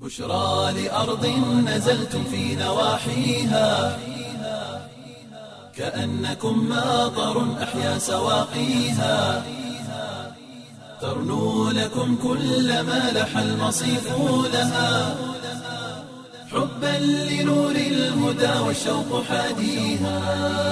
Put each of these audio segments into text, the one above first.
بشرى لأرض نزلتم في نواحيها كأنكم ماطر أحيا سواقيها ترنو لكم كل ما لح المصيف لها حبا لنور الهدى والشوق حاديها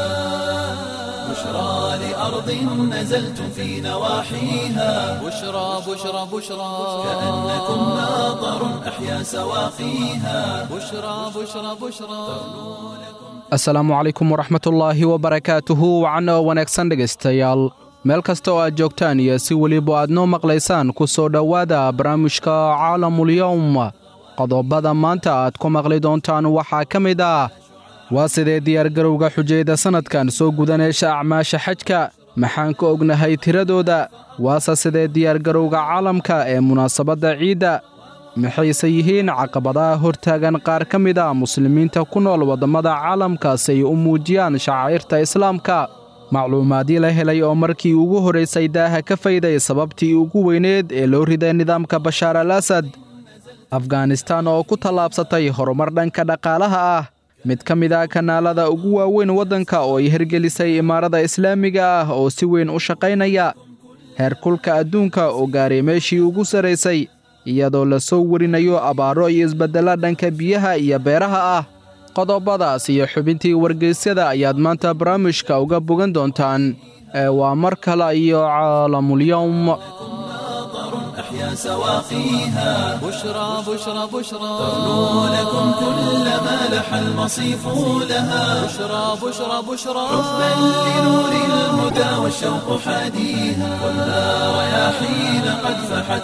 بشرى لأرض نزلتم في نواحيها بشرى بشرى بشرى كأنكم ماطر أحيا سواقيها بشرى بشرى بشرى asalaamu calaykum waraxmatullaahi wabarakaatuhu wacno wanaagsan dhegaystayaal meel kasta oo aad joogtaan iyo si weliba aad noo maqlaysaan ku soo dhowaada barnaamijka caalamulyowm qodobada maanta aad ku maqli doontaan waxaa ka mid ah waa sidee diyaargarowga xujayda sannadkan soo gudaneesha acmaasha xajka maxaan ka ognahay tiradooda waase sidee diyaargarowga caalamka ee munaasabadda ciidda maxayse yihiin caqabadaha hortaagan qaar ka mid a muslimiinta ku nool waddammada caalamka si ay u muujiyaan shacaa'irta islaamka macluumaadii la helay oo markii ugu horraysay daaha ka fayday sababtii ugu weyneed ee loo riday nidaamka bashaar al asad afghanistaan oo ku tallaabsatay horumar dhanka dhaqaalaha ah mid ka mid ah kanaalada ugu waaweyn waddanka oo ay hirgelisay imaarada islaamiga ah oo si weyn u shaqaynaya heerkulka adduunka oo gaaray meeshii ugu sarraysay iyadoo la soo warinayo abaaro iyo isbeddella dhanka biyaha iyo beeraha ah qodobadaas iyo xubintii wargeysyada ayaad maanta barnaamijka uga bogan doontaan ee waa mar kale iyo caalamulyowm أحيا سواقيها بشرى بشرى بشرى ترنو لكم كل ما لح المصيف لها بشرى بشرى بشرى حبا لنور الهدى والشوق حاديها خذها رياحين قد فحت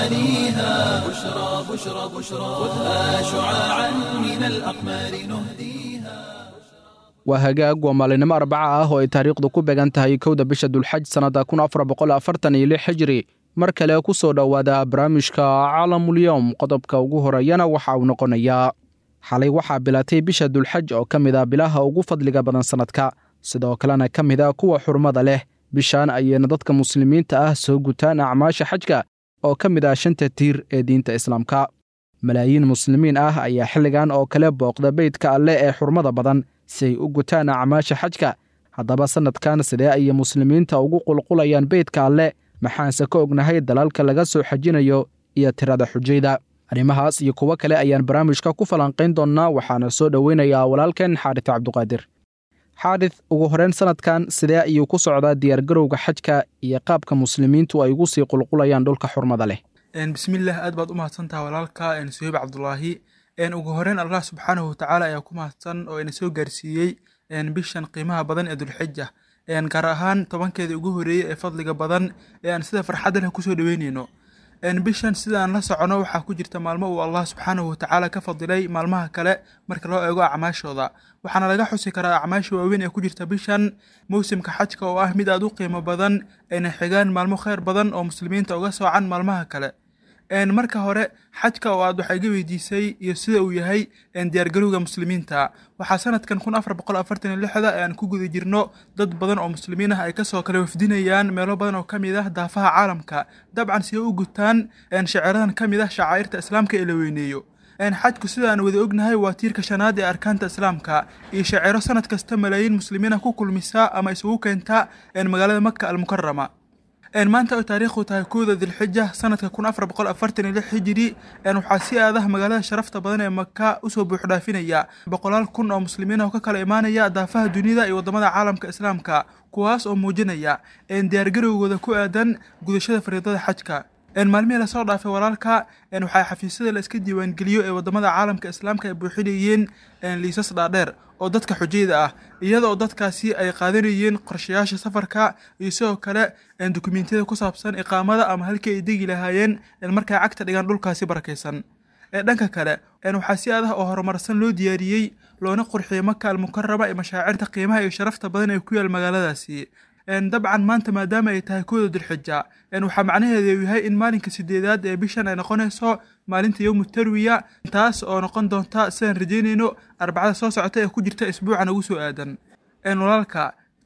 غوانيها بشرى بشرى بشرى خذها شعاعا من الأقمار نهديها waa hagaag waa maalinimo arbaca ah oo ay taariikhdu ku beegan tahay kowda bisha dulxaj sannadda kun afar boqol afartan iyo lix xijri mar kale ku soo dhowaada barnaamijka caalamulyowm qodobka ugu horeeyana waxa uu noqonayaa xalay waxaa bilaatay bisha dulxaj oo ka mid ah bilaha ugu fadliga badan sannadka sidoo kalena ka mid ah kuwa xurmada leh bishaan ayayna dadka muslimiinta ah soo gutaan acmaasha xajka oo ka mid ah shanta tiir ee diinta islaamka malaayiin muslimiin ah ayaa xilligan oo kale booqda beydka alleh ee xurmada badan si ay u gutaan acmaasha xajka haddaba sannadkan sidee ayay muslimiinta ugu qulqulayaan beydka alleh maxaanse ka ognahay dalalka laga soo xajinayo iyo tirada xujayda arrimahaas iyo kuwo kale ayaan barnaamijka ku falanqayn doonnaa waxaana soo dhoweynayaa walaalkeen xaarits cabduqaadir xaarits ugu horeyn sannadkan sidee ayuu ku socdaa diyaargarowga xajka iyo qaabka muslimiintu ay ugu sii qulqulayaan dhulka xurmada leh bismillaah aad baad u mahadsantaha walaalka suheyb cabdulaahi ugu horeyn allah subxaanahu watacaala ayaa ku mahadsan oo ina soo gaarsiiyey bishan qiimaha badan ee dulxija gaar ahaan tobankeedii ugu horeeyey ee fadliga badan ee aan sida farxadda leh kusoo dhaweyneyno bishan sidaan la socono waxaa ku jirta maalmo uu allah subxaanahu watacaala ka fadilay maalmaha kale marka loo eego acmaashooda waxaana laga xusi karaa acmaasha waaweyn ee ku jirta bishan mowsimka xajka oo ah mid aad u qiimo badan ayna xigaan maalmo kheyr badan oo muslimiinta uga soocan maalmaha kale marka hore xajka oo aad waxaa iga weydiisay iyo sida uu yahay diyaargarowga muslimiinta waxaa sanadkan kun afar boqol afartan iyo lixda ee aan ku guda jirno dad badan oo muslimiin ah ay kasoo kale wafdinayaan meelo badan oo kamid ah daafaha caalamka dabcan si u gutaan shaciradan ka mid ah shacaa'irta islaamka ee la weyneeyo xajku sida aan wada ognahay waa tiirka shanaad ee arkaanta islaamka iyo shaciro sanad kasta malaayiin muslimiin ah ku kulmisa ama isugu keenta magaalada maka almukarama maanta oo taariikhdu tahay kowda dilxija sanadka kun afar boqol afartan iyo lix hijiri waxaa si aadah magaalada sharafta badan ee maka usoo buuxdhaafinaya boqolaal kun oo muslimiin oo ka kala imaanaya daafaha dunida iyo wadamada caalamka islaamka kuwaas oo muujinaya diyaargarowgooda ku aadan gudashada fariidada xajka maalmihii lasoo dhaafay walaalka waxaa xafiisyada la iska diiwaangeliyo ee wadamada caalamka islaamka ay buuxinayeen liisas dhaadheer oo dadka xujayda ah iyada oo dadkaasi ay qaadanayeen qorshayaasha safarka iyo sidoo kale dukumentiyada ku saabsan iqaamada ama halkii ay degi lahaayeen markay cagta dhigaan dhulkaasi barakaysan dhanka kale waxaa si adah oo horumarsan loo diyaariyey loona qurxiyey maka almukarama ee mashaacirta qiimaha iyo sharafta badan ee ku yaal magaaladaasi dabcan maanta maadaama ay tahay kooda dulxija waxaa macnaheedu yahay in maalinka sideedaad ee bishan ay noqonayso maalinta yowmu tarwiya taas oo noqon doonta sidaan rajeynayno arbacada soo socota ee ku jirta isbuucan ugu soo aadan walaalka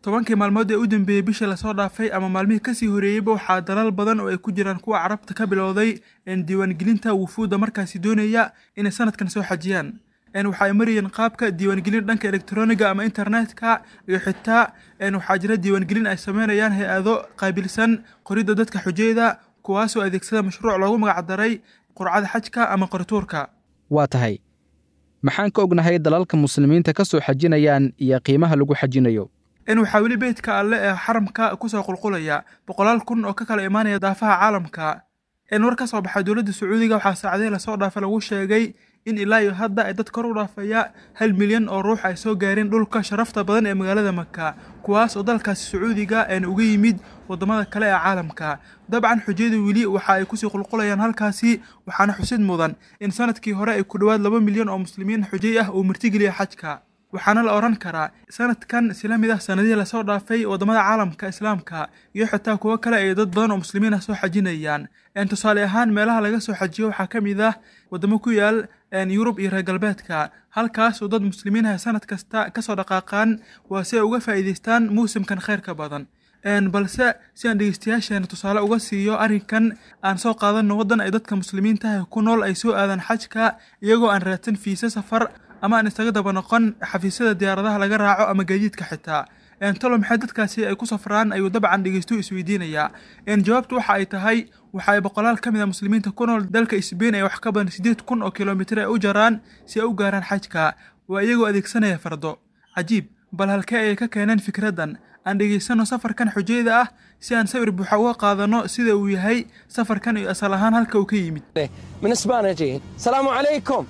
tobankii maalmood ee u dambeeyey bishii lasoo dhaafay ama maalmihii kasii horeeyeyba waxaa dalal badan oo ay ku jiraan kuwa carabta ka bilowday diiwaangelinta wufuudda markaasi doonaya inay sanadkan soo xajiyaan waxa ay marayeen qaabka diiwaangelin dhanka elektroniga ama internetka iyo xitaa waxaa jira diiwaangelin ay sameynayaan hay-ado qaabilsan qoridda dadka xujayda kuwaasoo adeegsada mashruuc loogu magacdaray qurcada xajka ama qorituurka waa tahay maxaan ka ognahay dalalka muslimiinta ka soo xajinayaan iyo qiimaha lagu xajinayo in waxaa weli beydka alle ee xaramka kusoo qulqulaya boqolaal kun oo ka kala imaanaya daafaha caalamka in war ka soo baxay dowladda sacuudiga waxaa saacadihii lasoo dhaafa lagu sheegay in ilaa iyo hadda ay dad kor u dhaafaya hal milyan oo ruux ay soo gaareen dhulka sharafta badan ee magaalada maka kuwaas oo dalkaasi sacuudiga een uga yimid waddamada kale ee caalamka dabcan xujada weli waxa ay kusii qulqulayaan halkaasi waxaana xusid mudan in sanadkii hore ay ku dhowaad laba milyan oo muslimiin xujay ah uu martigeliya xajka waxaana la odhan karaa sanadkan isla mid ah sanadihii lasoo dhaafay waddamada caalamka islaamka iyo xitaa kuwo kale ay dad badan oo muslimiin ah soo xajinayaan tusaale ahaan meelaha laga soo xajiyo waxaa ka mid ah waddamo ku yaal yurub iyo reer galbeedka halkaas oo dad muslimiin ah sanad kasta kasoo dhaqaaqaan waa si ay uga faa'iidaystaan muusimkan khayrka badan balse si aan dhegeystayaasheena tusaale uga siiyo arrinkan aan soo qaadanno waddan ay dadka muslimiintaha ku nool ay soo aadaan xajka iyagoo aan raadsan fiise safar ama aan isaga daba noqon xafiisyada diyaaradaha laga raaco ama gaadiidka xitaa talo maxay dadkaasi ay ku safraan ayuu dabcan dhegeystuhu isweydiinayaa jawaabtu waxa ay tahay waxa ay boqolaal ka mid a muslimiinta ku nool dalka sbain ay wax ka badan siddeed kun oo kilomitir ay u jaraan si ay u gaaraan xajka waa iyagoo adeegsanaya fardo cajiib bal halkee ayay ka keeneen fikraddan aan dhegaysano safarkan xujayda ah si aan sawir buuxa uga qaadano sida uu yahay safarkan iyo asal ahaan halka uu ka yimid من اسبانيا جايين السلام عليكم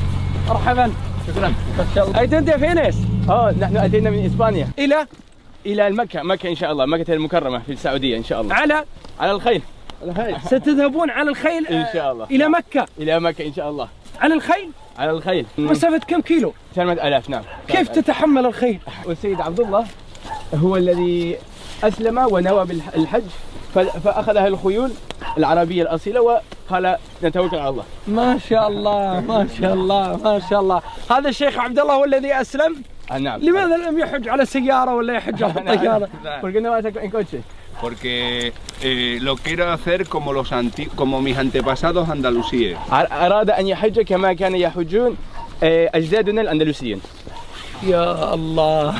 مرحبا شكرا اي انت فين ايش؟ اه نحن اتينا من اسبانيا الى الى مكه مكه ان شاء الله مكه المكرمه في السعوديه ان شاء الله على على الخيل الخيل ستذهبون على الخيل ان شاء الله إلى مكة الى مكه ان شاء الله على الخيل على الخيل مسافة كم كيلو 8000 نعم كيف تتحمل الخيل والسيد عبد الله هو الذي اسلم ونوى بالحج فاخذها الخيول العربيه الاصيله وقال نتوكل على الله ما شاء الله ما شاء الله ما شاء الله هذا الشيخ عبد الله هو الذي أسلم آه نعم لماذا لم يحج على سيارة ولا يحج على طيارة ¿Por qué no vas en coche? porque eh, lo quiero hacer como los anti- como mis antepasados andalusíes. أراد أن يحج كما كان يحجون آه، أجدادنا الأندلسيين يا الله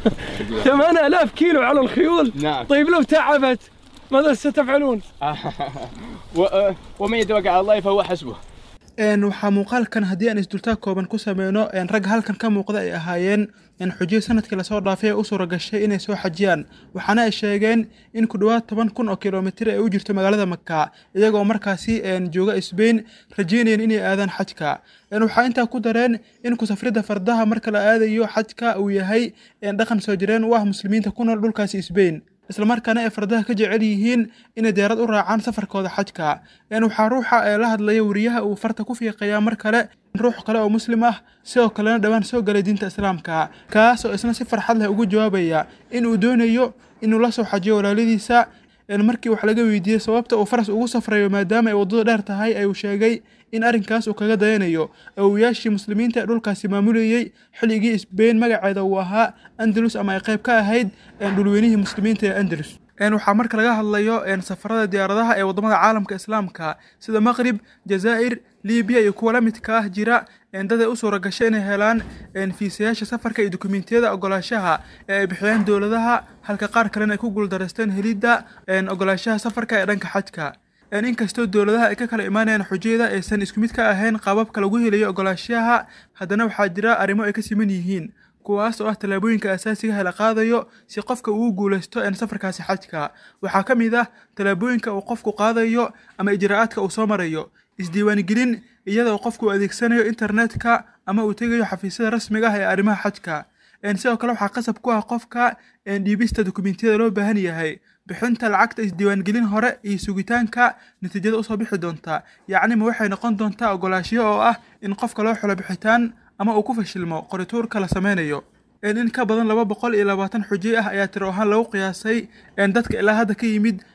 8000 كيلو على الخيول نعم. طيب لو تعبت ماذا ستفعلون و- آه، ومن يتوكل على الله فهو حسبه een waxaa muuqaalkan haddii aan isdultaag kooban ku sameyno een rag halkan ka muuqda ay ahaayeen een xujiyo sanadkii lasoo dhaafay ee u suura gashay inay soo xajiyaan waxaana ay sheegeen in ku dhowaad toban kun oo kilomitir ay u jirto magaalada maka iyagoo markaasi een jooga sbain rajeynayeen inay aadaan xajka een waxaa intaa ku dareen in kusafridda fardaha marka la aadayo xajka uu yahay een dhaqan soo jireen u ah muslimiinta ku nool dhulkaasi sbain islamarkaana ay fardaha ka jecel yihiin inay diyaarad u raacaan safarkooda xajka een waxaa ruuxa ee la hadlaya weriyaha uu farta ku fiiqayaa mar kale ruux kale oo muslim ah sidoo kalena dhowaan soo galay diinta islaamka kaas oo isna si farxad leh ugu jawaabaya in uu doonayo inuu la soo xajiyo walaaladiisa een markii wax laga weydiiyey sababta uu faras ugu safrayo maadaama ay waddadu dheer tahay ayuu sheegay in arrinkaas uu kaga dayanayo awowayaashii muslimiinta ee dhulkaasi maamulayey xilligii sbain magaceeda uu ahaa andalus ama ay qayb ka ahayd een dhulweynihii muslimiinta ee andalus een waxaa marka laga hadlayo een safarada diyaaradaha ee waddamada caalamka islaamka sida maqrib jazaa'ir libiya iyo kuwa la midka ah jira een dad ay u suura gashay inay helaan een fiisayaasha safarka iyo dukumiintiyada ogolaashaha ee ay bixiyaan dowladaha halka qaar kalena ay ku guuldareysteen helidda een ogolaashaha safarka ee dhanka xajka een inkastoo dowladaha ay ka kala imaanayaan xujayada aysan isku mid ka ahayn qaababka lagu helayo ogolaashaha haddana waxaa jira arrimo ay ka siman yihiin kuwaas oo ah tallaabooyinka asaasiga ah la qaadayo si qofka uu guulaysto een safarkaasi xajka waxaa ka mid ah tallaabooyinka uu qofku qaadayo ama ijraa'aadka uu soo marayo isdiiwaangelin iyadoo qofku uu adeegsanayo internetka ama uu tegayo xafiisyada rasmiga ah ee arrimaha xajka een sidoo kale waxaa qasab ku ah qofka een dhiibista dukumiintiyada loo baahan yahay bixinta lacagta isdiiwaangelin hore iyo sugitaanka natiijada usoo bixi doonta yacni ma waxay noqon doontaa ogolaashiyo oo ah in qofka loo xulo bixitaan ama uu ku fashilmo qorituurka la sameynayo een in ka badan laba boqol iyo labaatan xujay ah ayaa tiro ahaan lagu qiyaasay een dadka ilaa hadda ka yimid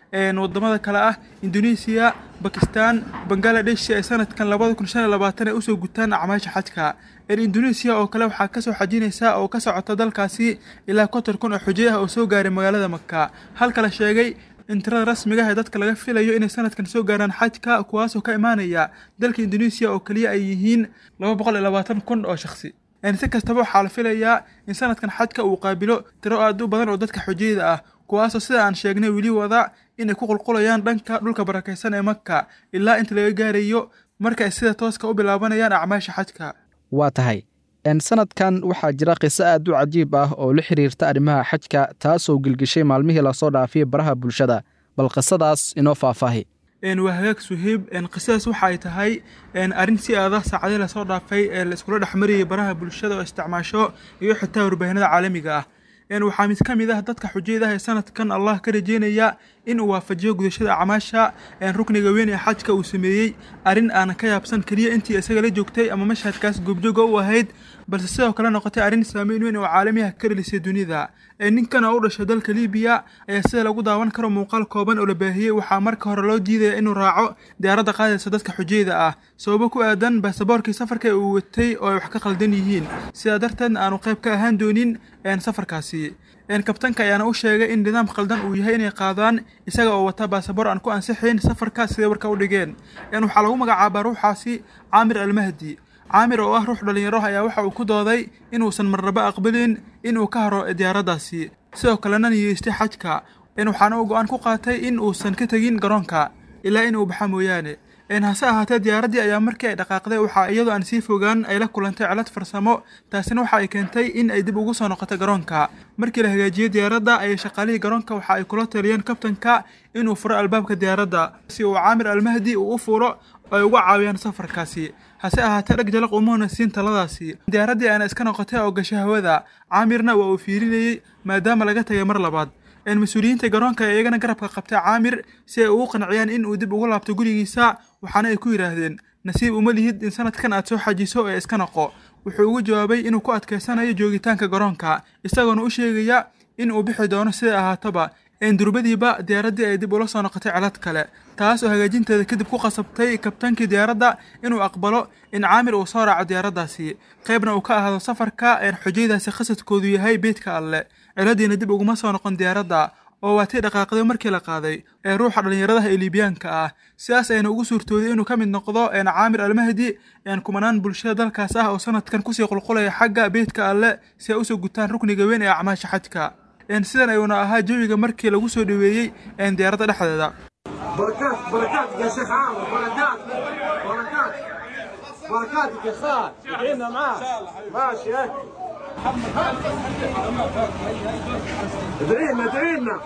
wadamada kale ah indoneesiya bakistan bangaladesh si ay sanadkan labada kun shan iyo labaatan ay usoo gutaan acmaasha xajka indoneesiya oo kale waxaa kasoo xajinaysa oo ka socota dalkaasi ilaa konton kun oo xujo ah oo soo gaaray magaalada maka halka la sheegay in tirada rasmiga ah ee dadka laga filayo inay sanadkan soo gaaraan xajka kuwaasoo ka imaanaya dalka indoneesiya oo keliya ay yihiin laba boqol iyo labaatan kun oo shakhsi si kastaba waxaa la filayaa in sanadkan xajka uu qaabilo tiro aad u badan oo dadka xujayda ah kuwaasoo sida aan sheegnay weli wada inay ku qulqulayaan dhanka dhulka barakaysan ee maka ilaa inta laga gaarayo marka ay sida tooska u bilaabanayaan acmaasha xajka waa tahay sanadkan waxaa jira qiso aad u cajiib ah oo la xiriirta arrimaha xajka taasoo gilgishay maalmihii lasoo dhaafiyay baraha bulshada bal qisadaas inoo faahfaahi waa hagaag suhiib qisadaas waxa ay tahay arrin si aada saacadii lasoo dhaafay ee la iskula dhexmarayay baraha bulshada oo isticmaasho iyo xitaa warbaahinada caalamiga ah waxaa mid ka mid ah dadka xujayda ah ee sanadkan allah ka rajeynaya in uu waafajiyo gudashada acmaasha rukniga weyn ee xajka uu sameeyey arrin aanan ka yaabsan keliya intii isaga la joogtay ama mashhadkaas goobjooga u ahayd balse sidoo kale noqotay arrin saameyn weyn oo caalamiah ka dhalisay dunida ninkan oo u dhashay dalka libiya ayaa sida lagu daawan karo muuqaal kooban oo la baahiyey waxaa marka hore loo diidaya inuu raaco diyaaradda qaadaysa dadka xujayda ah sababo ku aadan baasaboorkii safarka uu watay oo ay wax ka khaldan yihiin sidaa darteedna aanu qayb ka ahaan doonin safarkaasi kabtanka ayaana u sheegay in nidaam khaldan uu yahay inay qaadaan isaga oo wata baasaboor aan ku ansixayn safarka siday warka u dhigeen waxaa lagu magacaabaa ruuxaasi caamir almahdi caamir oo ah ruux dhallinyaro ayaa waxa uu ku dooday inuusan marnaba aqbalin inuu ka haro diyaaraddaasi sidoo kalena niyeystay xajka waxaana uu go-aan ku qaatay in uusan ka tegin garoonka ilaa inuu baxa mooyaane hase ahaatee diyaaraddii ayaa markii ay dhaqaaqday waxaa iyadoo aan sii fogaan ay la kulantay cilad farsamo taasina waxa ay keentay in ay dib ugu soo noqoto garoonka markii la hagaajiyey diyaaradda ayay shaqaalihii garoonka waxa ay kula taliyeen kabtanka inuu furo albaabka diyaaradda si uu caamir almahdi uu u fuulo ay uga caawiyaan safarkaasi hase ahaatee dheg jalaq umuuna siin taladaasi diyaaraddii aana iska noqotay oo gashay hawada caamirna waa uu fiirinayey maadaama laga tagay mar labaad mas-uuliyiinta garoonka ee iyagana garabka qabtay caamir si ay ugu qanciyaan in uu dib ugu laabto gurigiisa waxaana ay ku yidhaahdeen nasiib uma lihid in sanadkan aad soo xajiso ee iska noqo wuxuu ugu jawaabay inuu ku adkaysanayo joogitaanka garoonka isagoona u sheegaya in uu bixi doono siday ahaataba durbadiiba diyaaraddii ay dib ula soo noqotay cilad kale taas oo hagaajinteeda kadib ku qasabtay kabtaankii diyaaradda inuu aqbalo in caamir uu soo raaco diyaaraddaasi qaybna uu ka ahaado safarka xujaydaasi khasadkoodu yahay beydka alle ciladiina dib uguma soo noqon diyaaradda oo waa tii dhaqaaqday markii la qaaday ee ruuxa dhallinyaradaha ee liibiyaanka ah sidaas ayna ugu suurtooday inuu ka mid noqdo caamir almahdi kumanaan bulshada dalkaas ah oo sanadkan kusii qulqulaya xagga beydka alle si ay usoo gutaan rukniga weyn ee acmaasha xajka sidan ayuuna ahaa jawiga markii lagu soo dhoweeyey diyaaradda dhexdeeda بركات بركات يا شيخ عامر بركات بركات بركاتك يا خال ادعينا معاك ماشي هيك ادعينا ادعينا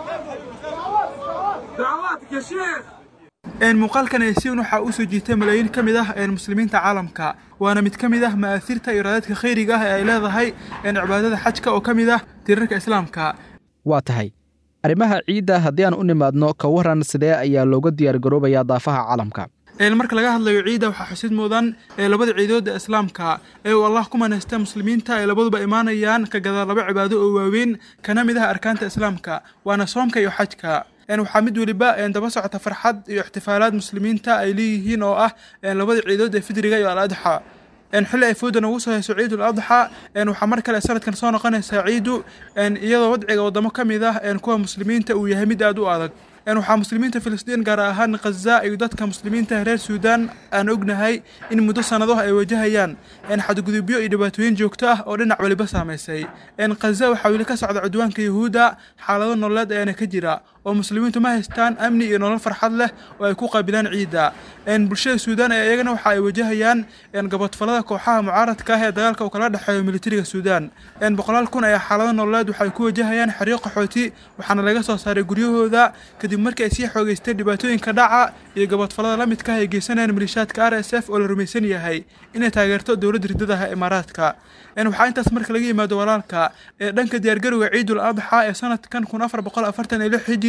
دعواتك يا شيخ muuqaalkan aysiin waxaa u soo jiitay malaayiin ka mid ah muslimiinta caalamka waana mid ka mid ah ma'aasiirta iyo raadadka khayriga ah ee ay leedahay cibaadada xajka oo ka mid ah tiirarka islaamka waa tahay arrimaha ciidda haddii aan u nimaadno ka waran sidee ayaa looga diyaargaroobayaa daafaha caalamka marka laga hadlayo ciidda waxaa xusid mudan labada ciidood ee islaamka ee uu allah ku manaystay muslimiinta ay labaduba imaanayaan ka gadaa laba cibaado oo waaweyn kana mid ah arkaanta islaamka waana soomka iyo xajka waxaa mid weliba daba socota farxad iyo ixtifaalaad muslimiinta ay leeyihiin oo ah labada ciidood ee fidriga iyo al-adxa xilli ay fooda nagu soo hayso ciidul adxa waxaa mar kale sanadkan soo noqonaysaa ciidu iyadoo wadciga wadamo ka mid ah kuwa muslimiinta uu yahay mid aad u adag waxaa muslimiinta filistiin gaar ahaan khaza iyo dadka muslimiinta reer suudaan aan ognahay in muddo sannadoh ay wajahayaan xadgudubyo iyo dhibaatooyin joogto ah oo dhinac waliba saamaysay khaza waxaa weli ka socda cudwaanka yahuudda xaalado nololeed ayaana ka jira oo muslimiintu ma haystaan amni iyo nolol farxad leh oo ay ku qaabilaan ciidda bulshada suudaan ee iyagana waxa ay wajahayaan gabodfalada kooxaha mucaaradka ah ee dagaalka uu kala dhexeeyo militariga suudaan boqolaal kun ayaa xaalado nololeed waxay ku wajahayaan xeryo qaxooti waxaana laga soo saaray guryahooda kadib markii ay sii xoogeystay dhibaatooyinka dhaca iyo gabodfalada la midka ah ay geysanayaan malishaadka r s f oo la rumaysan yahay inay taageerto dowladda riddadaha imaaraadka waxaa intaas marka laga yimaado walaalka ee dhanka diyaargarowga ciidul adxa ee sanadkan kun afar boqol afartan iyo lix hijiri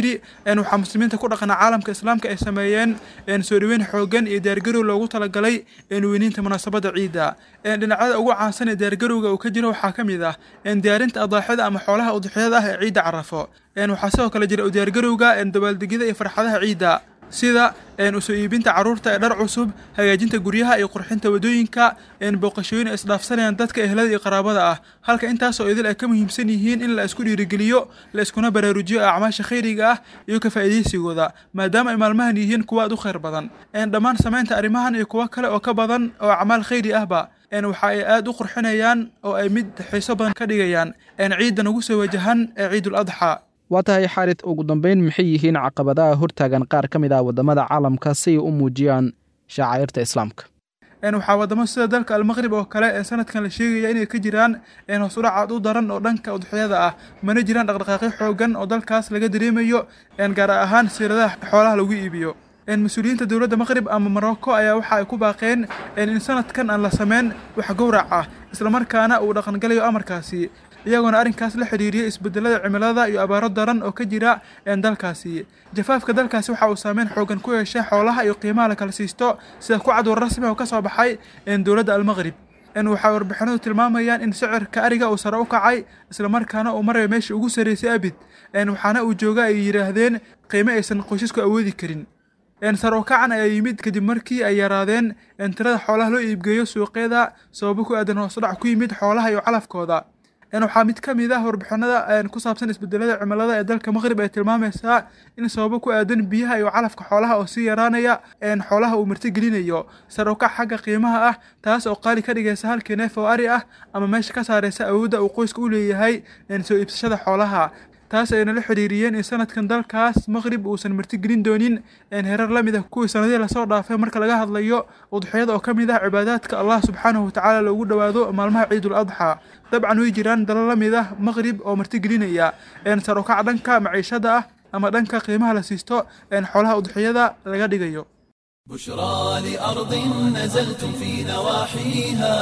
alhijri waxaa muslimiinta ku dhaqana caalamka islaamka ay sameeyeen soo dhaweyn xoogan iyo diyaargarow loogu talagalay weyniinta munaasabadda ciidda dhinacyada ugu caansan ee diyaargarowga uu ka jiro waxaa ka mid ah diyaarinta adaaxada ama xoolaha udxiyada ah ee ciidda carafo waxaa sidoo kale jira diyaargarowga dabaaldegyada iyo farxadaha ciidda sida usoo iibinta carruurta ee dhar cusub hagaajinta guryaha iyo qurxinta waddooyinka booqashooyin ay isdhaafsanayaan dadka ehlada iyo qaraabada ah halka intaasoo idil ay ka muhiimsan yihiin in la isku dhiirigeliyo la iskuna baraarujiyo acmaasha khayriga ah iyo ka faa'iidaysigooda maadaama ay maalmahan yihiin kuwa aad u khayr badan dhammaan samaynta arrimahan iyo kuwo kale oo ka badan oo acmaal khayri ahba waxa ay aad u qurxinayaan oo ay mid xiiso badan ka dhigayaan ciiddan ugu soo wajahan ee ciidul adxa waa tahay xaarid ugu dambayn maxay yihiin caqabadaha hortaagan qaar ka mid ah waddamada caalamka si ay u muujiyaan shacairta islaamka waxaa waddamo sida dalka almaqrib oo kale ee sanadkan la sheegaya inay ka jiraan hoosudhac aad u daran oo dhanka udxiyada ah mana jiraan dhaqdhaqaaqyo xoogan oo dalkaas laga dareemayo gaar ahaan siiradaha xoolaha lagu iibiyo mas-uuliyiinta dowladda maqrib ama morocco ayaa waxa ay ku baaqeen in sanadkan aan la sameyn wax gowrac ah islamarkaana uu dhaqangalayo amarkaasi iyagoona arrinkaas la xidhiiriyey isbedelada cimilada iyo abaaro daran oo ka jira dalkaasi jafaafka dalkaasi waxa uu saameyn xoogan ku yeeshay xoolaha iyo qiimaha la kala siisto sida ku cad war rasmi oo ka soo baxay dowladda almaqrib waxay warbixinadu tilmaamayaan in sicirka ariga uu sare u kacay islamarkaana uu marayo meeshii ugu sarreysay abid waxaana uu jooga ay yidhaahdeen qiimo aysan qoysasku awoodi karin sar oo kacan ayaa yimid kadib markii ay yaraadeen tirada xoolaha loo iibgeeyo suuqyada sababo ku aadan hoosudhac ku yimid xoolaha iyo calafkooda waxaa mid ka mid ah warbixinada ku saabsan isbedelada cimilada ee dalka maqrib ay tilmaamaysaa in sababo ku aadan biyaha iyo calafka xoolaha oo sii yaraanaya xoolaha uu martigelinayo sar oo kac xagga qiimaha ah taas oo qaali ka dhigaysa halkii neef oo ari ah ama meesha ka saaraysa awoodda uu qoyska u leeyahay soo iibsashada xoolaha taas ayna la xidhiiriyeen in sanadkan dalkaas maqrib uusan martigelin doonin herar la mid ah kuwii sanadihii lasoo dhaafay marka laga hadlayo udxiyada oo ka mid ah cibaadaadka allah subxaanahu watacaala loogu dhowaado maalmaha ciidul adxa dabcan way jiraan dalal la mid ah maqrib oo martigelinaya sar u kac dhanka maciishada ah ama dhanka qiimaha la siisto xoolaha udxiyada laga dhigayo بشرى لأرض نزلتم في نواحيها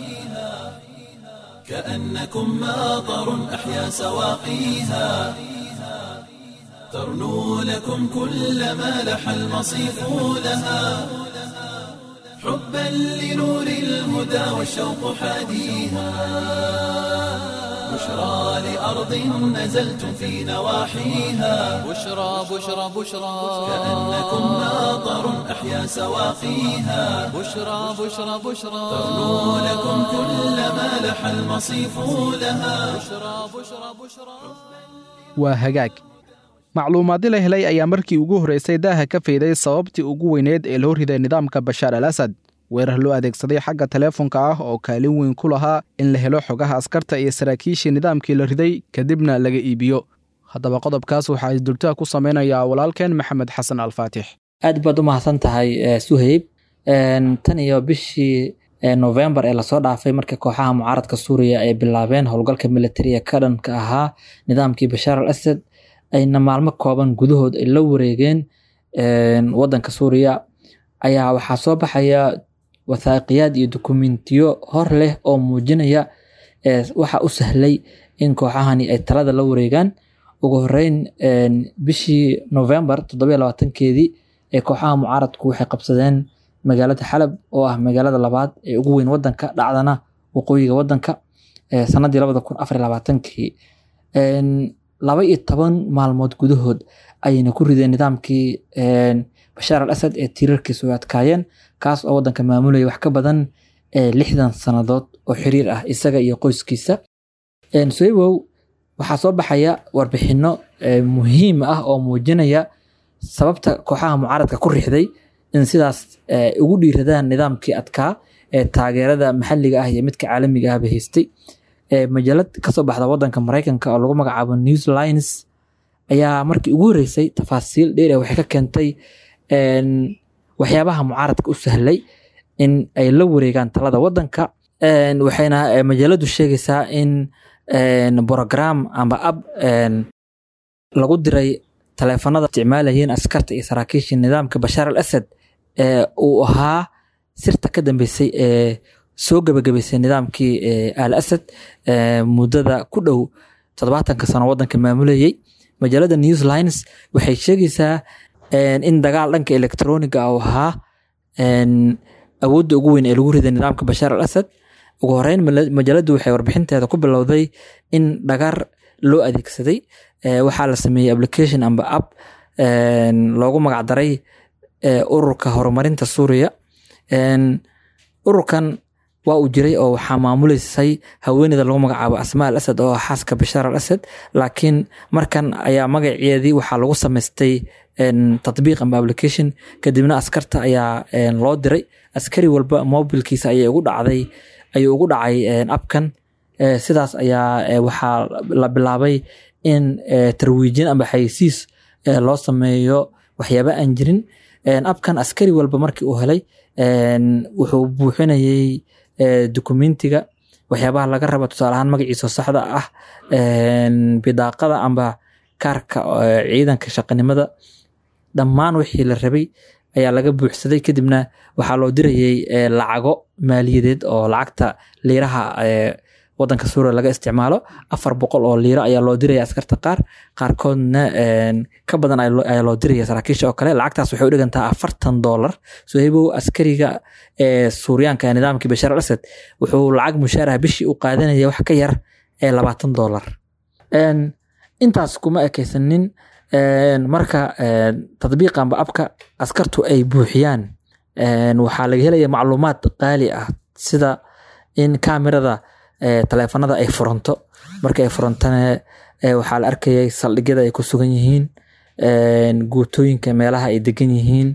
كأنكم ماطر أحيا سواقيها ترنو لكم كل ما لح المصيف لها حبا لنور الهدى والشوق حاديها بشرى لأرض نزلتم في نواحيها بشرى بشرى بشرى كأنكم ماطر أحيا سواقيها بشرى بشرى بشرى ترنو لكم كل ما لح المصيف لها بشرى بشرى بشرى waa hagaag macluumaadii la helay ayaa markii ugu horraysay daaha ka fayday sababtii ugu weyneed ee loo riday nidaamka bashaar al asad weerar loo adeegsaday xagga teleefonka ah oo kaalin weyn ku lahaa in la helo xogaha askarta iyo saraakiishii nidaamkii la riday kadibna laga iibiyo haddaba qodobkaas waxaa isdultaha ku samaynayaa walaalkeen maxamed xasan alfaatix aad baad u mahadsan tahay suhayb tan iyo bishii novembar ee lasoo dhaafay marka kooxaha mucaaradka suuriya ay bilaabeen howlgalka militariga ka dhanka ahaa nidaamkii bashaar al asad ayna maalmo kooban gudahood ay la wareegeen wadanka suuriya ayaa waxaa soo baxaya wathaaqiyaad iyo dokumentiyo hor leh oo muujinaya waxa u sahlay in kooxahani ay talada la wareegaan ugu horeyn bishii novembar toddobiyo labaatankeedii ee kooxaha mucaaradku waxay qabsadeen magaalada xalab oo ah magaalada labaad ee ugu weyn wadanka dhacdana waqooyiga wadanka sanadii labada kun afar labaatankii laba iyo toban maalmood gudahood ayayna ku rideen nidaamkii bashaar al asad ee tiirarkiisu ay adkaayeen kaas oo wadanka maamulaya wax ka badan lixdan sannadood oo xiriir ah isaga iyo qoyskiisa soibow waxaa soo baxaya warbixino muhiim ah oo muujinaya sababta kooxaha mucaaradka ku rixday in sidaas ugu dhiiradaan nidaamkii adkaa ee taageerada maxalliga ah iyo midka caalamiga ahba haystay majalad kasoo baxda wadanka maraykanka oo lagu magacaabo news lines ayaa markii ugu horeysay tafaasiil dheer waxay ka keentay waxyaabaha mucaaradka u sahlay in ay la wareegaan talada wadanka waxayna majaladu sheegaysaa in brogram amba ab lagu diray taleefanada isticmaalayeen askarta iyo saraakiisha nidaamka bashaar al asad uu ahaa sirta ka dambeysay ee soo gebagabaysay nidaamkii al asad muddada ku dhow toddobaatanka sano wadanka maamulayey majaalada newslines waxay sheegaysaa in dagaal dhanka electroniga uu ahaa awoodda ugu weyn ee lagu riday nidaamka bashaar al asad ugu horeyn majaaladu waxay warbixinteeda ku bilowday in dhagar loo adeegsaday waxaa la sameeyey application amba app loogu magacdaray ururka horumarinta suuriya ururkan waa uu jiray oo waxaa maamuleysay haweeneyda lagu magacaabo asmaa al asad oo ah xaaska bashaar al asad laakiin markan ayaa magaceedii waxaa lagu samaystay tatbiiq amba application kadibna askarta ayaa loo diray askari walba mobilkiisa ayay ugu dhacday ayuu ugu dhacay abkan sidaas ayaa waxaa la bilaabay in tarwiijin amba xaysiis loo sameeyo waxyaaba aan jirin abkan askari walba markii uu helay wuxuu buuxinayay dokumentiga waxyaabaha laga raba tusaale ahaan magaciisa saxda ah bidaaqada amba kaarka ciidanka shaqanimada dhammaan wixii la rabay ayaa laga buuxsaday kadibna waxaa loo dirayay lacago maaliyadeed oo lacagta liiraha wadanka suuriya laga isticmaalo afar boqol oo liiro ayaa loo diraya askarta qaar qaarkoodna ka badan ayaa loo diraya saraakiisha oo kale lacagtaas waxay u dhigantaa afartan dollar sohebow askariga suuriyaanka nidaamkii bashaar al asad wuxuu lacag mushaaraha bishii u qaadanaya wax ka yar ee labaatan dollar intaas kuma ekeysanin marka tadbiiqanba abka askartu ay buuxiyaan waxaa laga helaya macluumaad qaali ah sida in kamerada taleefanada ay furanto marka ay furantana waxaa la arkayay saldhigyada ay ku sugan yihiin guutooyinka meelaha ay degan yihiin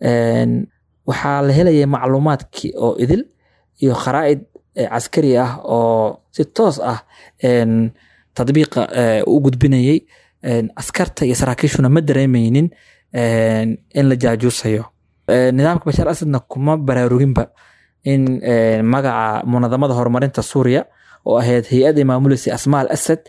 waxaa la helaya macluumaadkii oo idil iyo kharaa'id caskari ah oo si toos ah tadbiiqa u gudbinayay askarta iyo saraakiishuna ma dareemeynin in la jaajuusayo nidaamka bashaar asadna kuma baraaruginba in magaca munadamada horumarinta suuriya oo ahayd hay-adda maamuleysay asmaa al asad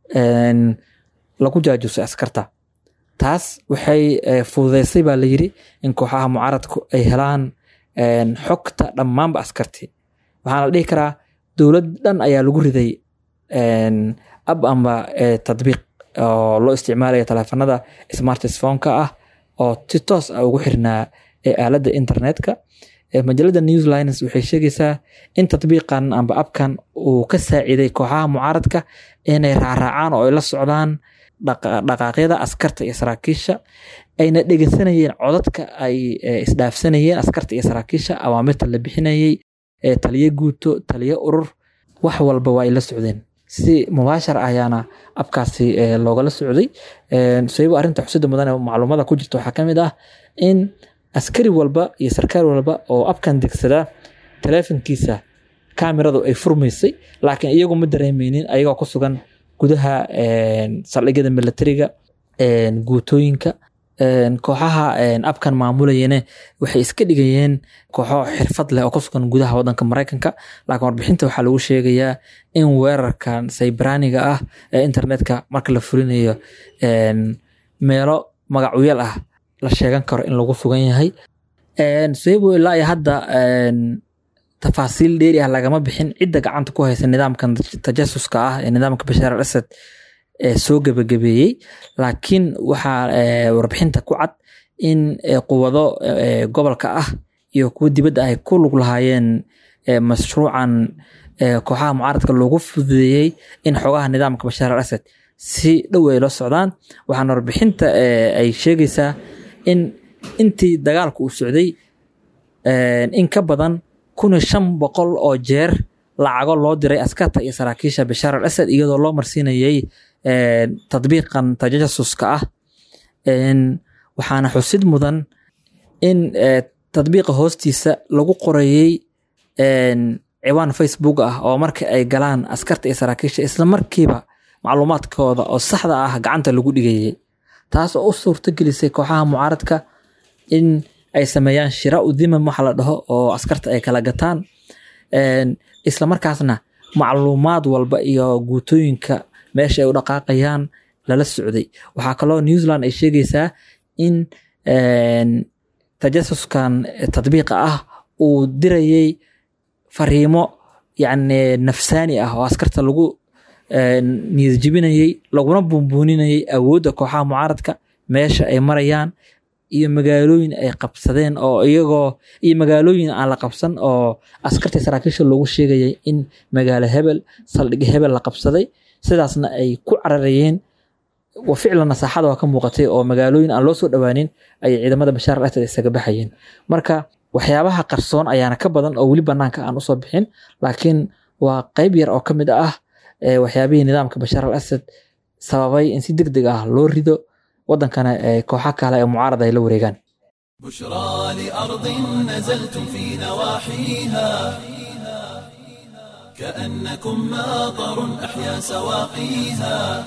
lagu jaajuusay askarta taas waxay fududeysay baa la yiri in kooxaha mucaaradku ay helaan xogta dhammaanba askartii waxaana la dhihi karaa dowlad dhan ayaa lagu riday ab amba tadbiiq oo loo isticmaalaya taleefanada smartphone-ka ah oo si toos ah ugu xirnaa aaladda internetka majalada newslines waxay sheegaysaa in tatbiiqan amba abkan uu ka saaciiday kooxaha mucaaradka inay raaraacaan oo ay la socdaan dhaqaaqyada askarta iyo saraakiisha ayna dhegeysanayeen codadka ay isdhaafsanayeen askarta iyo saraakiisha awaamirta la bixinayey taliyo guuto taliyo urur wax walba waa ay la socdeen si mubaashar ayaana abkaasi loogala socday saybo arrinta xusida mudan ee macluumada ku jirta waxaa ka mid ah in askari walba iyo sarkaal walba oo abkan degsadaa taleefonkiisa kameradu ay furmaysay laakiin iyagu ma dareemeynin ayagoo ku sugan gudaha saldhigyada militariga guutooyinka kooxaha abkan maamulayene waxay iska dhigayeen kooxo xirfad leh oo ku sugan gudaha wadanka maraykanka laakiin warbixinta waxaa lagu sheegayaa in weerarkan saybraniga ah ee internetka marka la fulinayo meelo magacyal ah la sheegan karo in lagu sugan yahay sabo ilaa iyo hadda tafaasiil dheeri ah lagama bixin cidda gacanta ku haysa nidaamkan tajasuska ah ee nidaamka bashaar al asad soo gebagabeeyey laakiin waxaa warbixinta ku cad in quwado gobolka ah iyo kuwa dibadda ay ku lug lahaayeen mashruucan kooxaha mucaaradka loogu fududeeyey in xogaha nidaamka bashaar al asad si dhow ay la socdaan waxaana warbixinta ay sheegaysaa in intii dagaalku uu socday in ka badan kun iyo shan boqol oo jeer lacago loo diray askarta iyo saraakiisha bashaar al asad iyadoo loo marsiinayay tadbiiqan tajasuska ah waxaana xusid mudan in tadbiiqa hoostiisa lagu qorayey ciwaan facebook ah oo marka ay galaan askarta iyo saraakiisha isla markiiba macluumaadkooda oo saxda ah gacanta lagu dhigayay taas oo u suurto gelisay kooxaha mucaaradka in ay sameeyaan shira u dimam waxa la dhaho oo askarta ay kala gataan isla markaasna macluumaad walba iyo guutooyinka meesha ay u dhaqaaqayaan lala socday waxaa kaloo new zealand ay sheegaysaa in tajasuskan tadbiiqa ah uu dirayay fariimo yacni nafsaani ah oo askarta lagu niyad jebinayay laguna buunbuuninayay awoodda kooxaha mucaaradka meesha ay marayaan iyo magaalooyin ay qabsadeen oo iyagoo iyo magaalooyin aan la qabsan oo askartii saraakiisha loogu sheegayay in magaalo hebel saldhig hebel la qabsaday sidaasna ay ku cararayeen ficlanna saaxada waa ka muuqatay oo magaalooyin aan loo soo dhowaanin ayay ciidamada bashaar al asad isaga baxayeen marka waxyaabaha qarsoon ayaana ka badan oo weli banaanka aan usoo bixin laakiin waa qeyb yar oo ka mid ah waxyaabihii nidaamka bashaar al asad sababay in si deg deg ah loo rido wadankana kooxa kale ee mucaarada ay la wareegaan بشرى لأرض نزلتم في نواحيها كأنكم ماطر أحيا سواقيها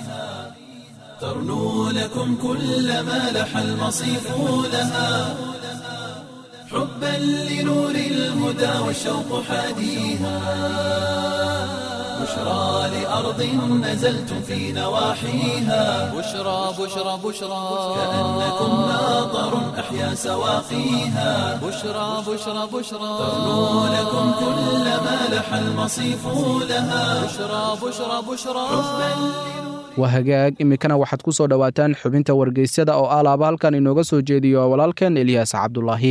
ترنو لكم كل ما لح المصيف لها حبا لنور الهدى والشوق حاديها بشرى لأرض نزلتم في نواحيها بشرى بشرى بشرى كأنكم ماطر أحيا سواقيها بشرى بشرى بشرى ترنو لكم كل ما لح المصيف لها بشرى بشرى بشرى waa hagaag iminkana waxaad ku soo dhowaataan xubinta wargeysyada oo alaaba halkan inooga soo jeediyo walaalkeen eliyaas cabdulaahi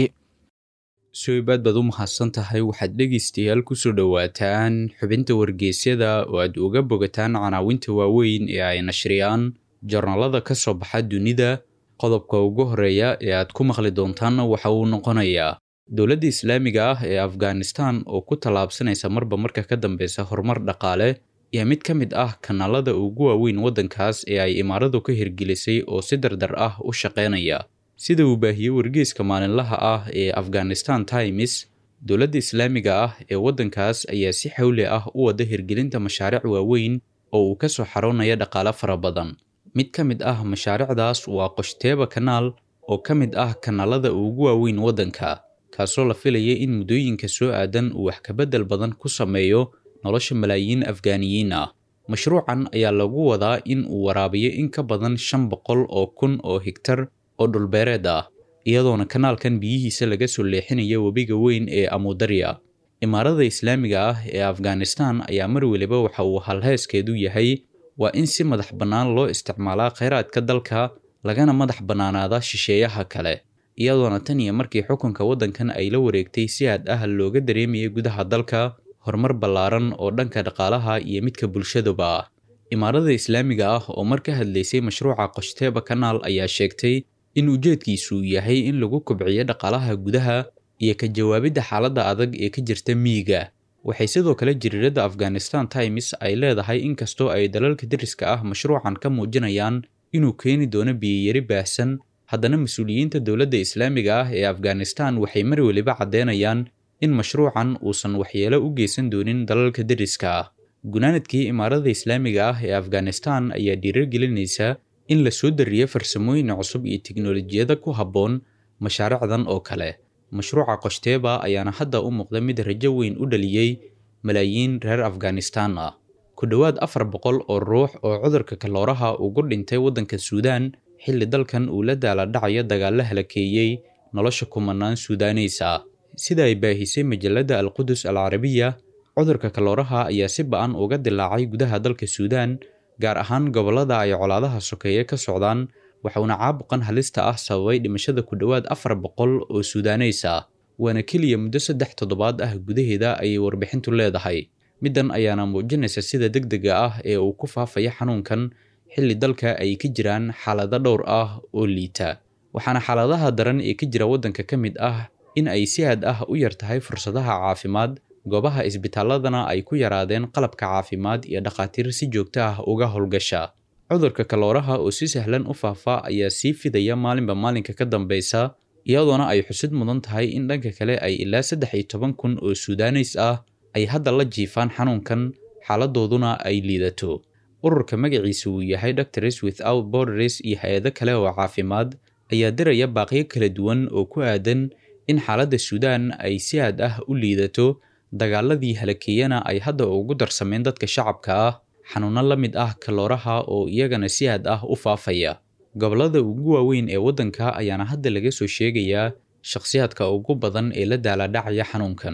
suibaad baad u mahadsan tahay waxaad dhegaystayaal ku soo dhowaataan xubinta wargeysyada oo aad uga bogataan canaawinta waaweyn ee ay nashriyaan jarnaalada ka soo baxa dunida qodobka ugu horeeya ee aad ku maqli doontaanna waxa uu noqonayaa dowladda islaamiga ah ee afghanistan oo ku tallaabsanaysa marba marka ka dambeysa horumar dhaqaale iyo mid ka mid ah kanaalada ugu waaweyn waddankaas ee ay imaaradu ka hirgelisay oo si dardar ah u shaqaynaya sida uu baahiyey wargeyska maalinlaha ah ee afghanistan times dowladda islaamiga ah ee waddankaas ayaa si xawli ah u wada hirgelinta mashaariic waaweyn oo uu ka soo xaroonaya dhaqaale fara badan mid ka mid ah mashaariicdaas waa qoshteeba kanaal oo ka mid ah kanaalada ugu waaweyn waddanka kaasoo la filayay in muddooyinka soo aadan uu wax kabedel badan ku sameeyo nolosha malaayiin afgaaniyiin ah mashruucan ayaa lagu wadaa in uu waraabiyo in ka badan shan boqol oo kun oo higtar oo dhulbeereed ah iyadoona kanaalkan biyihiisa laga soo leexinayo webiga weyn ee amudarya imaarada islaamiga ah ee afghanistan ayaa mar weliba waxa uu halheeskeedu yahay waa in si madax bannaan loo isticmaalaa kheyraadka dalka lagana madax bannaanaada shisheeyaha kale iyadoona tan iyo markii xukunka waddankan ay la wareegtay si aad ah looga dareemayay gudaha dalka horumar ballaaran oo dhanka dhaqaalaha iyo midka bulshaduba ah imaarada islaamiga ah oo mar ka hadlaysay mashruuca qoshteeba kanaal ayaa sheegtay in ujeedkiisu yahay in lagu kobciyo dhaqaalaha gudaha iyo ka jawaabidda xaaladda adag ee ka jirta miyiga waxay sidoo kale jiriirada afghanistan times ay leedahay inkastoo ay dalalka deriska ah mashruucan ka muujinayaan inuu keeni doono biyiyari baahsan haddana mas-uuliyiinta dowladda islaamiga ah ee afghanistan waxay mar weliba caddeynayaan in mashruucan uusan waxyeelo u geysan doonin dalalka deriska ah gunaanadkii imaarada islaamiga ah ee afghanistan ayaa dhiirigelinaysa in la soo dariyo farsamooyin cusub iyo tiknolojiyada ku habboon mashaariicdan oo kale mashruuca qoshteeba ayaana hadda u muuqda mid rajo weyn u dhaliyey malaayiin reer afghanistan ah ku dhowaad afar boqol oo ruux oo cudurka kalooraha ugu dhintay waddanka suudaan xilli dalkan uu la daala dhacayo dagaalo halakeeyey nolosha kumanaan suudaneys ah sida ay baahisay majalada alqudus al carabiya cudurka kalooraha ayaa si ba-an uga dilaacay gudaha dalka suudaan gaar ahaan gobollada ay colaadaha sokeeye ka socdaan waxauna caabuqan halista ah sababay dhimashada ku dhowaad afar boqol oo suudaneys ah waana keliya muddo saddex toddobaad ah gudaheeda ayay warbixintu leedahay middan ayaana muujinaysa sida deg dega ah ee uu ku faafaya xanuunkan xilli dalka ay ka jiraan xaalado dhowr ah oo liita waxaana xaaladaha daran ee ka jira waddanka ka mid ah in ay si aad ah u yar tahay fursadaha caafimaad goobaha isbitaaladana ay ku yaraadeen qalabka caafimaad iyo dhakhaatiir si joogto ah uga howlgasha cudurka kalooraha oo si sahlan u faafa ayaa sii fidaya maalinba maalinka ka dambeysa iyadoona ay xusid mudan tahay in dhanka kale ay ilaa saddex iyo toban kun oo suudaneys ah ay hadda la jiifaan xanuunkan xaaladooduna ay liidato ururka magaciisa uu yahay doctors without borders iyo hay-ado kale oo caafimaad ayaa diraya baaqyo kala duwan oo ku aadan in xaaladda suudaan ay si aad ah u liidato dagaaladii halakeeyana ay hadda ugu darsameen dadka shacabka ah xanuuno la mid ah kalooraha oo iyagana si aad ah u faafaya gobollada ugu waaweyn ee waddanka ayaana hadda laga soo sheegayaa shakhsiyaadka ugu badan ee la daaladhacaya xanuunkan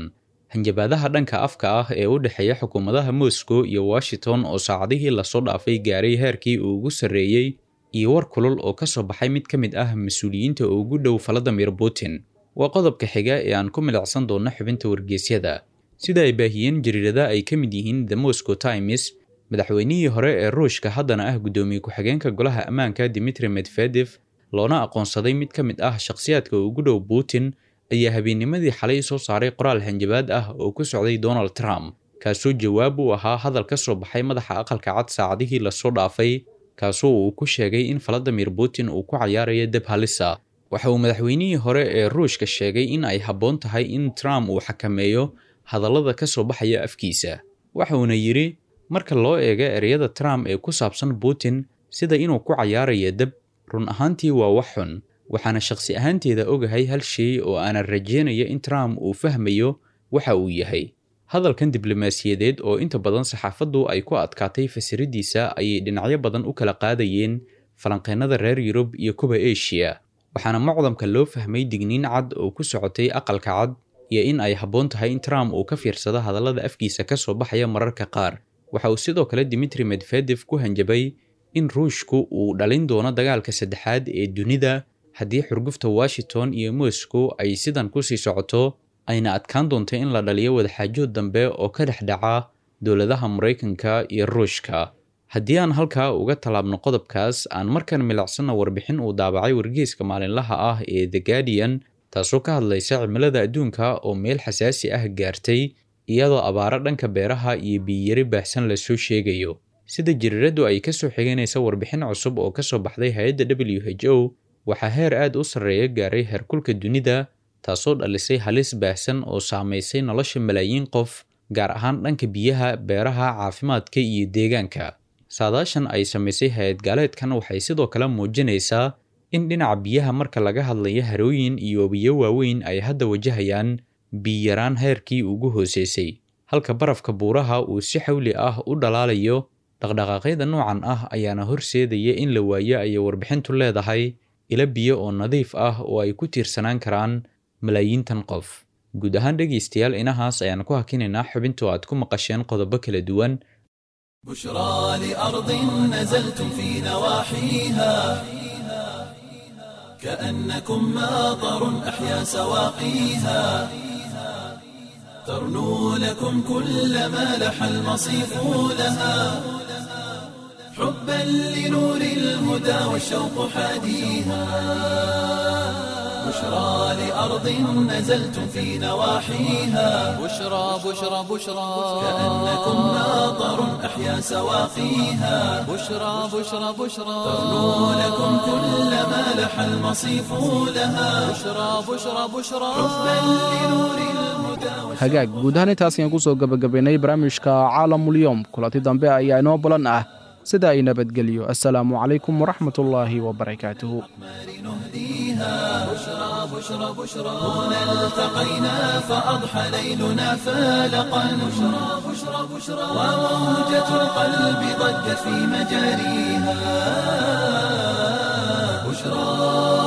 hanjabaadaha dhanka afka ah ee u dhexeeya xukuumadaha moscow iyo washington oo saacadihii lasoo dhaafay gaaray heerkii uu ugu sarreeyey iyo war kulul oo ka soo baxay mid ka mid ah mas-uuliyiinta ugu dhow valadimir putin waa qodobka xiga ee aan ku milicsan doonno xubinta wargeysyada sida ay baahiyeen jariirada ay ka mid yihiin the moscow times madaxweynihii hore ee ruushka haddana ah guddoomiye ku-xigeenka golaha ammaanka dimitri medvedef loona aqoonsaday mid ka mid ah shakhsiyaadka ugu dhow putin ayaa habeennimadii xalay soo saaray qoraal hanjabaad ah oo ku socday donald trump kaasoo jawaab u ahaa hadal ka soo baxay madaxa aqalka cad saacadihii lasoo dhaafay kaasoo uu ku sheegay in valadimir putin uu ku cayaarayo deb halisa waxa uu madaxweynihii hore ee ruushka sheegay in ay habboon tahay in trump uu xakameeyo hadallada ka soo baxaya afkiisa waxa uuna yidhi marka loo eego ereyada trump ee ku saabsan putin sida inuu ku cayaarayo deb run ahaantii waa wax xun waxaana shakhsi ahaanteeda ogahay hal shay oo aanan rajeynaya in trump uu fahmayo waxa uu yahay hadalkan diblomaasiyadeed oo inta badan saxaafaddu ay ku adkaatay fasiradiisa ayay dhinacyo badan u kala qaadayeen falanqeennada reer yurub iyo kuwa eshiya waxaana macdamka loo fahmay digniin cad oo ku socotay aqalka cad iyo in ay habboon tahay in trump uu ka fiirsado hadallada afkiisa ka soo baxaya mararka qaar waxa uu sidoo kale dimitri medvedef ku hanjabay in ruushku uu dhalin doono dagaalka saddexaad ee dunida haddii xurgufta washington iyo moscow ay sidan kusii socoto ayna adkaan doonto in la dhaliyo wadaxaajood dambe oo ka dhex dhaca dowladaha maraykanka iyo ruushka haddii aan halkaa uga tallaabno qodobkaas aan markan milacsanna warbixin uu daabacay wargeyska maalinlaha ah ee the guardian taasoo ka hadlaysa cimilada adduunka oo meel xasaasi ah gaartay iyadoo abaaro dhanka beeraha iyo biyiyari baahsan lasoo sheegayo sida jiriiradu ay ka soo xiganaysa warbixin cusub oo ka soo baxday hay-adda w h o waxaa heer aad u sarreeya gaaray heerkulka dunida taasoo dhalisay halis baahsan oo saamaysay nolosha malaayiin qof gaar ahaan dhanka biyaha beeraha caafimaadka iyo deegaanka saadaashan ay samaysay hay-ad gaaleedkan waxay sidoo kale muujinaysaa in dhinaca biyaha marka laga hadlayo harooyin iyo webiyo waaweyn ay hadda wajahayaan biyaraan heerkii ugu hooseysay halka barafka buuraha uu si xawli ah u dhalaalayo dhaqdhaqaaqyada noocan ah ayaana horseedaya in la waayo ayay warbixintu leedahay ilo biyo oo nadiif ah oo ay ku tiirsanaan karaan malaayiintan qof guud ahaan dhegaystayaal inahaas ayaan ku hakinaynaa xubintu aad ku maqasheen qodobo kala duwan بشرى لأرض نزلتم في نواحيها كأنكم ماطر أحيا سواقيها ترنو لكم كل ما لح المصيف لها حبا لنور الهدى والشوق حاديها بشرى لأرض نزلتم في نواحيها بشرى بشرى بشرى كأنكم ماطر أحيا سواقيها بشرى بشرى بشرى ترنو لكم كل ما لح المصيف لها بشرى بشرى بشرى حبا لنور الهدى hagaag guud ahaan intaas ayaan ku soo gebagabaynay barnaamijka caalamulyoom kulanti dambe ayaa inoo balan ah sida ay nabadgelyo assalaamu calaykum waraxmatullaahi wabarakaatuhu بشرى بشرى بشرى هنا التقينا فأضحى ليلنا فالقا بشرى بشرى بشرى وموجة القلب ضجت في مجاريها بشرى